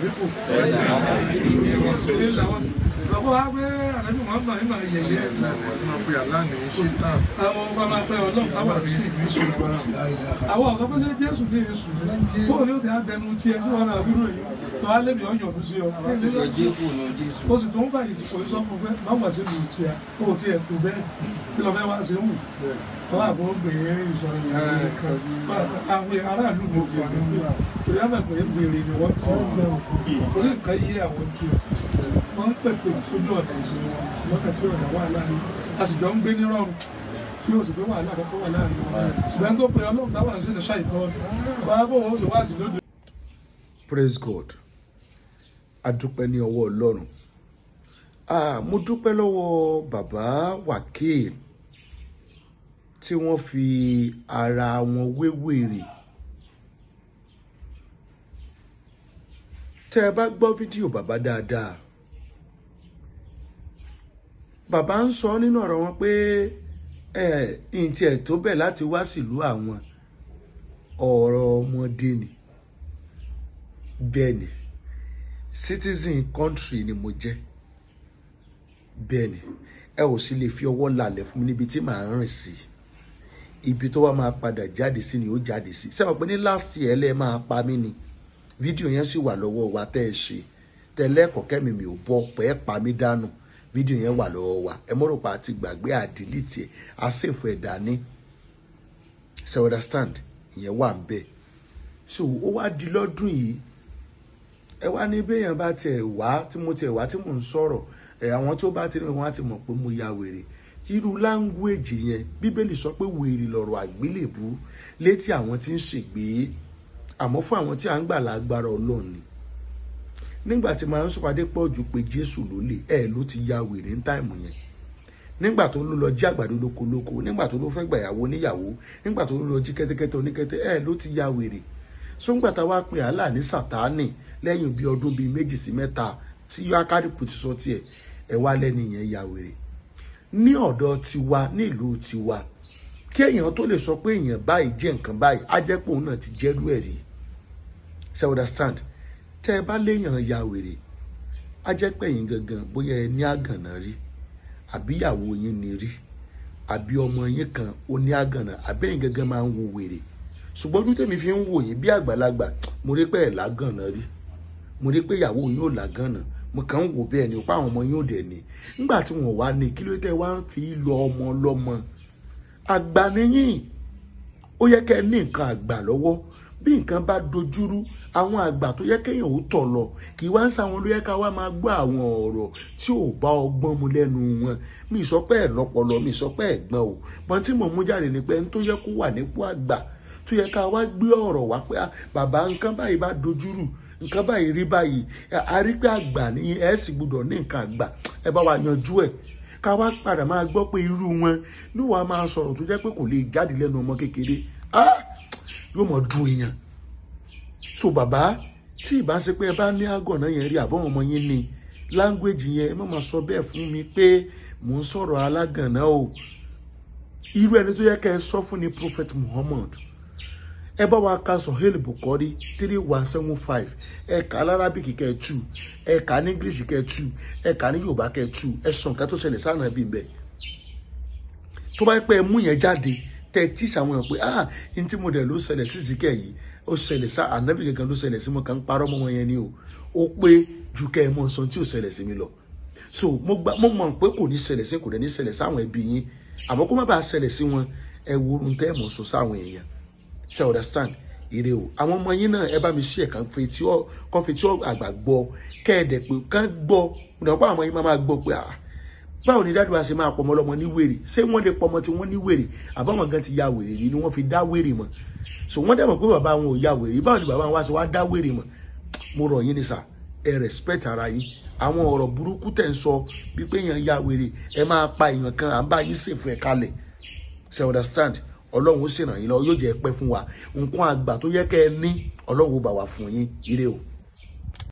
àbíkù lọ́kọ́ wa pé ànábì Muhammad máa yẹ̀yẹ́ máa pe aláàní ṣítàn àwọn ọba máa pẹ́ ọlọ́run káwà sí ìṣù àwọn ọ̀gá fẹ́ sẹ́ Jésù ní èṣù bóò ní ó ti àbẹnu tiẹ̀ tí wọ́n náà fi ròyìn tó á lébi ọ̀yàn ọdún sí ọ o sì tó ń fàyè sí kò sọ fún pé má wà sí ìlú tiẹ̀ kó o tiẹ̀ tó bẹ́ẹ̀ kí lọ fẹ́ wá sí wù wọ́n àbọ̀ gbé ìsọ̀rọ̀ ìyàwó nìkan àwọn aráàlú ló gbé gbé torí àmọ̀ pé gbèrè ni wọ́n ti ń gbẹ òkú torí nǹkan yé àwọn tiẹ̀ wọ́n ń pèsè sójú ọ̀nà ìṣe wọn lọ́kàn tí ọ̀nà wà láàrin a sì jọ ń gbé nírọ̀rùn tí o sì pé wàhálà kọ́kọ́ wà láàrin wọn ṣùgbọ́n tó pe ọlọ́run táwọn ṣe ní ṣàìtọ́ bá bò ó lè wá sí lóde. praise god a dúpẹ́ ní ọwọ́ ọlọ́run ah mo dúpẹ́ lọ́wọ́ bàbá wákìl tí wọ́n fi ara wọn wéwèrè tẹ́ ẹ bá gbọ́ fídíò bàbá dáadáa bàbá ń sọ nínú ọ̀rọ̀ wọn pé ẹ ǹtí ẹ̀ tó bẹ̀ láti wá sílùú àwọn ọ̀rọ̀ ọmọdé ni bẹ́ẹ̀ ni citizen country ni mo jẹ́ bẹ́ẹ̀ ni ẹ ò sì lè fi ọwọ́ lálẹ̀ fún mi níbi tí màá rìn sí ibi tó wá máa padà jáde sí ni ó jáde sí sẹ́wọ̀n pé ní last year ẹlẹ́ máa pa mí ni fídíò yẹn sì wà lọ́wọ́ wa tẹ́ ẹ ṣe tẹ́lẹ́kọ̀ọ́ kẹ́mi mi ò bọ́ pẹ́ pa mí dànù fídíò yẹn wà lọ́wọ́ wa ẹ mọ́rò pa àti gbàgbé àdìlítì ẹ̀ àṣẹ̀fù ẹ̀ dání ṣe understand ìyẹn wà ń bẹ̀ so ó wá di lọ́dún yìí ẹ wá ní béèyàn bá tiẹ̀ wá tí mo tiẹ̀ wá tí mò ń sọ̀rọ̀ ẹ àwọn tó bá ti rí wọn á ti mọ̀ pé mo ya wèrè tí irú láńgwéèjì yẹn bíbélì sọ pé wèrè lọ̀rọ̀ àgbélébú létí àwọn tí ń ṣègbè àmọ́ fún àwọn tí à ń gbà lágbára ọlọ́run ni nígbà tí màá ń sọpàdé pọ̀ jù pé jésù ló lè ẹ̀ ló ti ya wèrè ní táìmù yẹn nígbà tó ló lọ jí àgbàdo lóko lóko nígbà tó ló fẹ́ gbàyàwó níyàwó nígbà tó ló lọ jí kẹ́tẹ́kẹ́tẹ́ oníkẹ́tẹ́ ẹ̀ ló ti ya wèrè sóńgbà tá a wá pe àlà ní sàtáànì lẹ́yìn bíi ọdún bíi méjì sí mẹ́ta tí yákàdìpù ti sọ tiẹ̀ ẹ̀ wá lẹ́nu yẹn ya wèrè ní ọ̀dọ̀ tiwa nílùú tiwa kí èèyàn tó lè sọ pé èèyàn báyìí jẹ́ nǹkan báyìí á jẹ́ pé òun náà ti jẹ́rú ẹ̀ rí ṣe understand tẹ́ ẹ bá léèyàn ya wèrè á jẹ́ pé ẹ̀yin gangan bóyá ẹ ní àgànà rí àbí ìyàwó yín ni rí àbí ọmọ yín kan ó ní àgànà àbí ẹ̀yin gangan máa ń wo wèrè ṣùgbọ́n ojú tèmi fi ń wò yín bí àgbàlagbà mo rí pé ẹ̀ lágànà rí mo rí pé ìyàwó yín ò lágànà mo kàn ń wò bẹ́ẹ̀ ni ó pa àwọn ọmọ yín ò dẹ̀ ní nígbà tí wọ́n wá ní kí ló tẹ́ wá ń fi lọ ọmọ lọ́mọ àgbà níyìn ó yẹ kẹ́ ẹ ní nǹkan àgbà lọ́wọ́ bí nǹkan bá dojúrú àwọn àgbà tó yẹ kéèyàn ó tọ̀ lọ kì í wá ń sáwọn ló yẹ ká wá máa gbọ́ àwọn ọ̀rọ̀ tí ò bá ọgbọ́n mu lẹ́nu wọn mi sọ pé ẹ̀ lọ́pọlọ mi sọ pé ẹ̀ gbọ́n o pọ́n tí mò ń mú jáde ni pé ń tó yẹ kó wà nípò àgbà tó yẹ ká wá gbé ọ̀rọ̀ wá pé bàbá nǹkan báyìí bá dojúrú nǹkan báyìí rí báyìí a rí pé àgbà ní ẹ̀ sì gbọ́dọ̀ ní nǹkan àgbà ẹ bá wa yanjú ẹ̀ ká wá padà máa gbọ́ pé irú wọn níwàá máa sọ̀rọ̀ tó jẹ́ pé kò lè jáde lẹ́nu ọmọ kékeré yóò mọ̀ dùn èèyàn so bàbá tí ìbá ṣe pé ẹ bá ní àgọ̀nà yẹn rí àbọ̀wọ̀n ọmọ yín ni láńgbèjì yẹn ẹ má máa sọ bẹ́ẹ̀ fún mi pé mò ń sọ̀rọ̀ alágànná o irú ẹni tó yẹ kẹ́ ẹ sọ fún ni prophet muhammad ẹ bá wa ka sọ̀hẹ́lì bùkọ́rí three one seven five ẹ kà alárábìkì kẹ́ ẹ tú ẹ kà ní english kẹ́ ẹ tú ẹ kà ní yorùbá kẹ́ ẹ tú ẹ sọ nǹkan tó ṣẹlẹ̀ sáà náà bí bẹ́ẹ̀ tó bá pẹ́ mú yẹn jáde tẹ́ tí sàwọn èèyàn pé ah n tí mo dẹ̀ ló ṣẹlẹ̀ sí zikẹ́ yìí ó ṣẹlẹ̀ sá ànábì gangan ló ṣẹlẹ̀ sí mo kàn ń parọ́ mọ́ wọn yẹn ni o ó pé ju kẹ́ ẹ mọ sọ tí ò ṣẹlẹ̀ sí mi lọ so mo gba mo mọ̀ pé kò ní ṣẹlẹ̀ sí kò dẹ̀ ní ṣẹlẹ̀ sáwọn ẹbí yín àmọ́ kó má bàa ṣẹlẹ̀ sí wọn ẹ wo ohun tẹ́ ẹ mọ̀ sọ sáwọn èèyàn ṣe understand ire o àwọn ọmọ yín náà ẹ bá mi ṣí ẹ̀ kàn fi tí ó kàn fi tí ó àgbà gbọ́ kẹ́ ẹ dẹ̀ pé kàn gbọ́ nípa àwọn yín máa máa gbọ́ pé ah báwo ni dáàdùn àṣẹ máa pọmọ lọmọ ní wèrè ṣé wọ́n lè pọmọ tí wọ́n ní wèrè àbáwọn gan ti ya wèrè rí ni wọ́n fi dá wèrè mọ́ so wọ́n dẹ̀ mọ̀ pé bàbá wọn ò ya wèrè báwo ni bàbá wọn wá sí wá dá wèrè mọ́ mo rọ̀ yín ni sà ẹ respect ara yín àwọn ọ̀rọ̀ burúkú tẹ̀ ń sọ bí pé èèyàn ya wèrè ẹ máa pa èèyàn kan à ń bá yín ṣèfù ẹ̀ kalẹ̀ ṣe understand ọlọ́run ó ṣèrànyìn lọ yóò jẹ́ pẹ́ fún wa nǹkan àgbà tó yẹ kẹ́ ẹ ní ọlọ́run ó bá wa fún yín ire o.